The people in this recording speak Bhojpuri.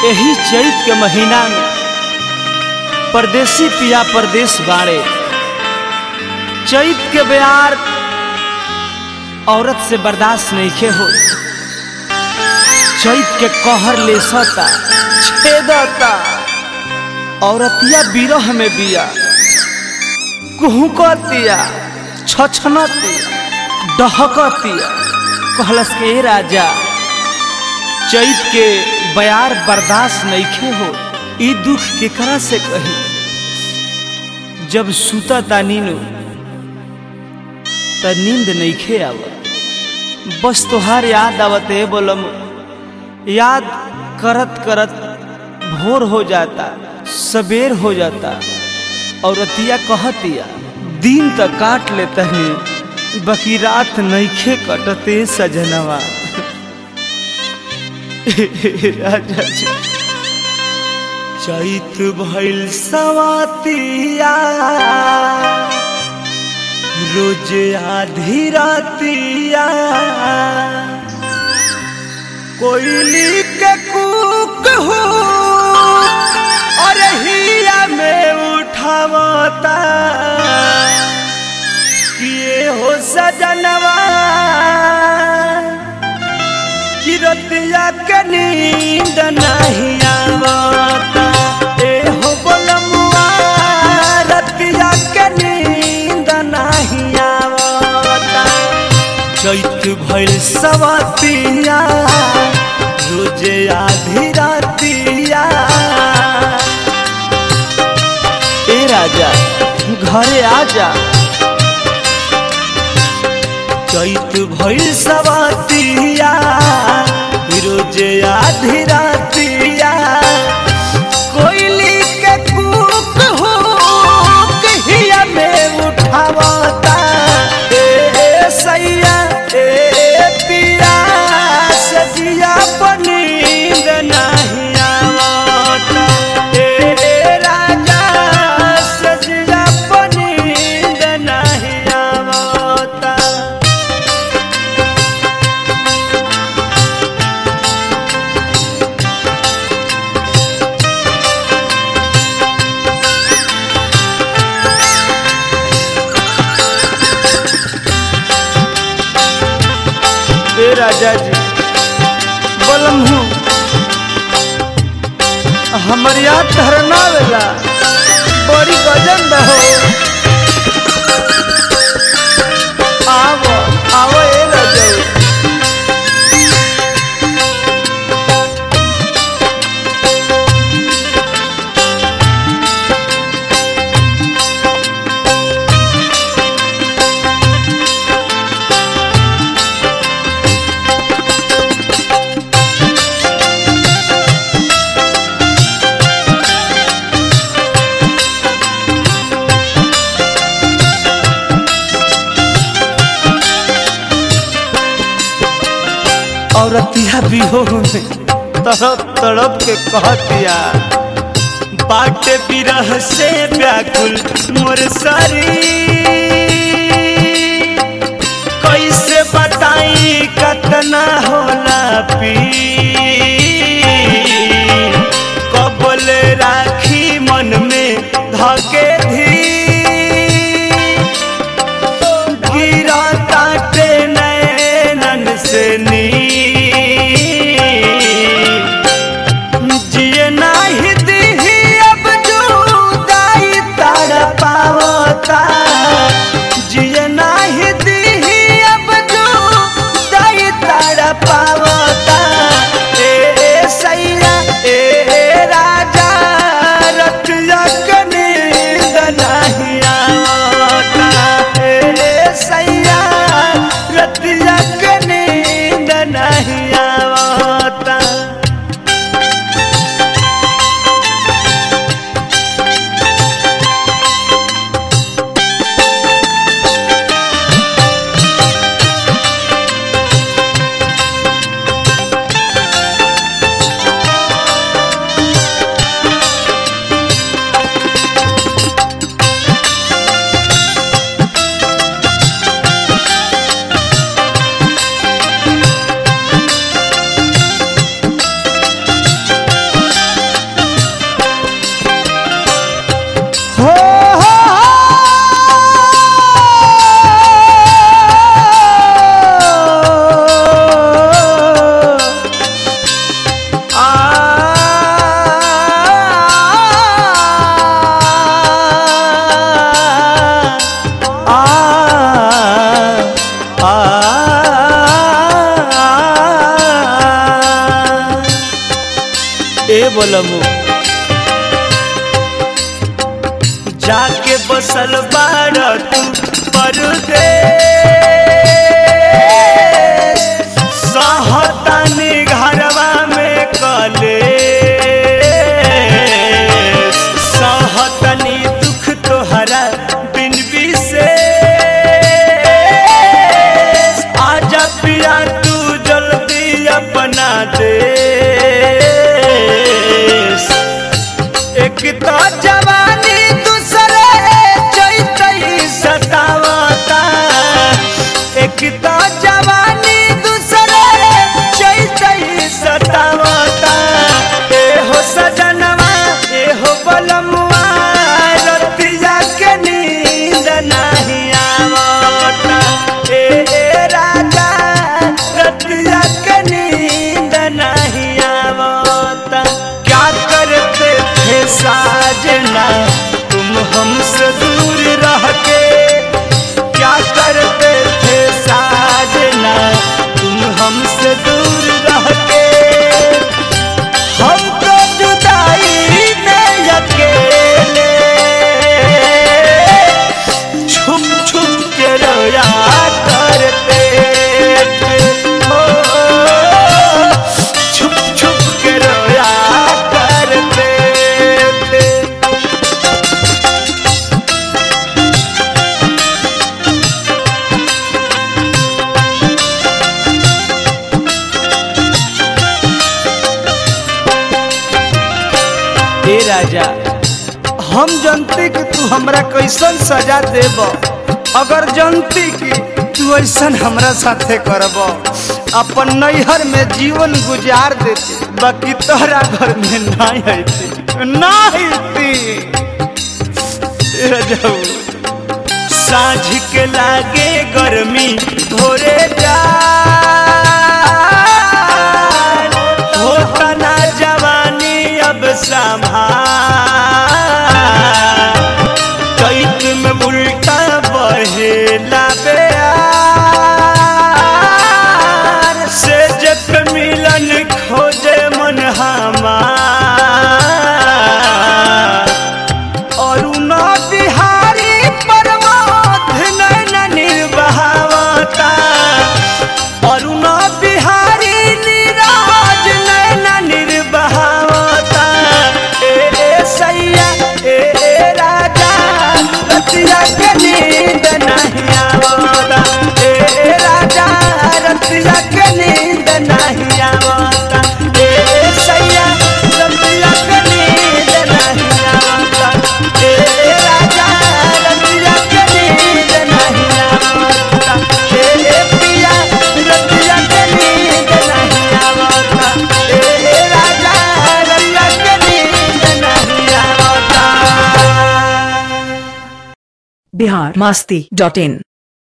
यही चैत के महीना में परदेसी पिया परदेश बाड़े चैत के बयार औरत से बर्दाश्त नहीं हो चैत के कहर ले सता छेदता औरतिया बिरह में बिया कुहुकतिया छछनतिया डहकतिया कहलस के ए राजा चैत के बयार बर्दाश्त नईखे हो ई दुख केकरा से कही जब सुता ता नीनू त नींद नईखे आवत बस तोहार याद आवत है बोलम याद करत करत भोर हो जाता सबेर हो जाता और अतिया कहतिया दिन तक काट ले तहनी बकी रात नईखे कटते सजनवा राजा जी चैत भइल सवातिया रोज आधी रातिया कोयली के कूक हो और हिया में उठावता किए हो सजनवा किरतिया के नींद नहीं आवता ए हो बोलमुआ रतिया के नींद नहीं आवता चैत भइल सवतिया रोजे आधी रातिया ए राजा घरे आजा चैत भइल सवतिया रोजे आधी रातिया कोयली के कूक हो कहिया में उठावता ए सैया ए पिया सजिया पनींद नहीं आवता ए राजा सजिया पनींद नहीं आवता ए राजा जी बोलम हूँ हमर याद धरना वेला बड़ी गजन रहो आवो आवो ए राजा औरतिया भी हो तड़प तड़प के कहतिया बाटे बिरह से व्याकुल मोर सारी कैसे बताई कतना होला पी कबल राखी मन में धके धी गिरा ताटे नैनन से नी जिए नाही दिही अब जुदाई तार पावता जिए नाही दिही अब जुदाई तार पावता बोलमु जाके बसल बाड़ तू परदेश सहतानी घरवा में कले सहतनी दुख तोहरा बिन विशेष आजा पिया तू जल्दी अपना देश एक तो जवानी दूसरे चैतई सतावता एक तो जवानी दूसरे चैतई सतावता ए हो सजनवा ए हो बलमुआ रतिया के नींद नहीं आवता ए ए राजा रतिया के नींद नहीं आवता क्या करते थे साजना तुम हमसे दूर रह के क्या करते थे साजना तुम हमसे दूर रह के हम तो जुदाई में अकेले छुप छुप के रोया करते थे ओ, छुप छुप के रोया करते थे हे राजा हम जनती कि तू हमरा कैसन सजा देब अगर जनती कि तू ऐसन हमरा साथे करब अपन नैहर में जीवन गुजार देते बाकी तोहरा घर में नहीं अइती नहीं अइती साँझ के लागे गर्मी भोरे जा होता ना जवानी अब संभाल कैद में उल्टा बहेला बेयार से जब मिलन खोजे मन हमार अरुणा बिहारी परमाध नैन निर्बहावता अरुणा बिहारी निराज नैन निर्बहावता ए ए सैया ए ए राजा रतिया के नींद नहीं आवता ए ए राजा रतिया के नींद नहीं आवता ए ए सैया रतिया के नींद नहीं आवता ए ए राजा रतिया के नींद नहीं आवता ए ए पिया रतिया के नींद नहीं आवता ए ए राजा रतिया के नींद नहीं आवता बिहार मस्ती डॉट इन